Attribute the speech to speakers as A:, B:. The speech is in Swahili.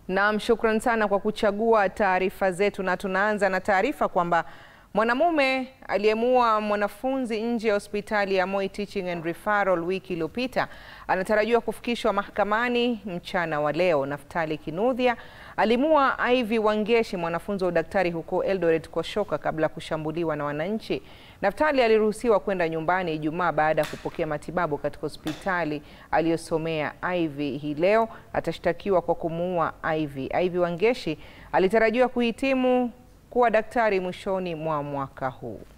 A: Naam, shukran sana kwa kuchagua taarifa zetu, na tunaanza na taarifa kwamba mwanamume aliyemuua mwanafunzi nje ya hospitali ya Moi Teaching and Referral wiki iliyopita anatarajiwa kufikishwa mahakamani mchana wa leo. Naftali Kinuthia alimuua Ivy Wangeshi, mwanafunzi wa udaktari huko Eldoret kwa shoka kabla ya kushambuliwa na wananchi. Naftali aliruhusiwa kwenda nyumbani Ijumaa baada ya kupokea matibabu katika hospitali aliyosomea. Ivy hii leo atashtakiwa kwa kumuua Ivy. Ivy Wangeshi alitarajiwa kuhitimu kuwa daktari mwishoni mwa mwaka huu.